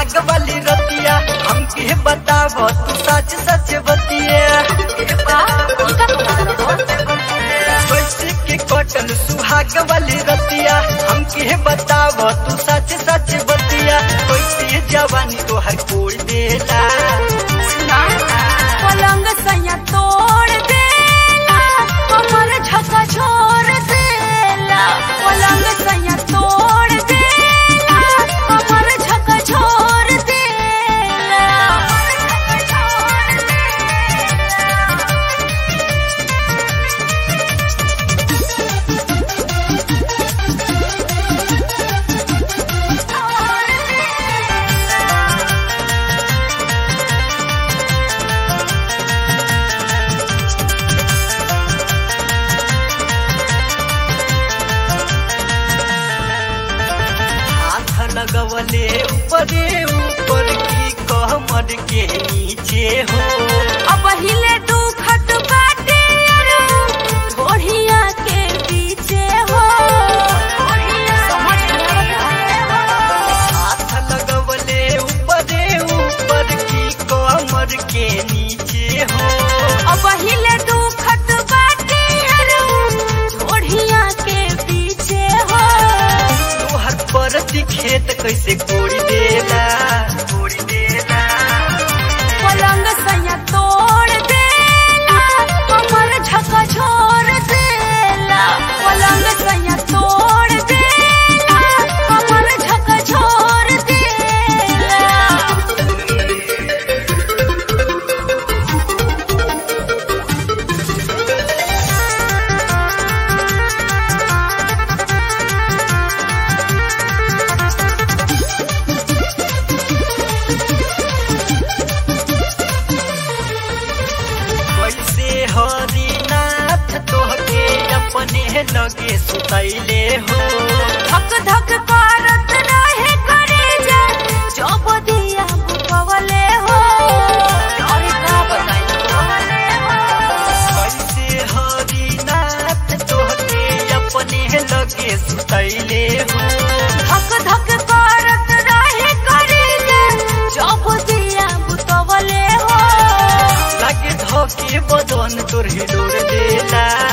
सुहाग वाली रतिया हमके बताव तू सच सच बतिया कैसे के कटल सुहाग वाली रतिया हमके बताव तू सच सच बतिया कैसे जवानी तोहर कोई देला पलंग सैया तोड़ देला कमर झका छोड़ देला पलंग सैया तोड़ देला कमर झका छोड़ देला हाथ लगवले ऊपरे ऊपर की कमर के नीचे हो अब हिले दुखत बाटे अरु घोड़िया के पीछे हो हाथ लगवले ऊपरे ऊपर की कमर के नीचे हो अब हिले दुखत बाटे अरु घोड़िया के पीछे हो तोहर परती खेत कैसे कोड़ी देला कोड़ी देला पलंग सैया तोड़ देला कमर झका छोड़ देला पलंग सैया तोड़ देला कमर झका छोड़ देला कैसे हरिनाथ तोहके अपने लगे सुतैले हो धक धक करत रहे करे जा जब दिया पवले हो अरे का बताई पवले हो कैसे हरिनाथ तोहके अपने लगे सुतैले हो धक धक करत रहे करे जा जब दिया पवले हो लागे धोके बदन तोर हिलोर देला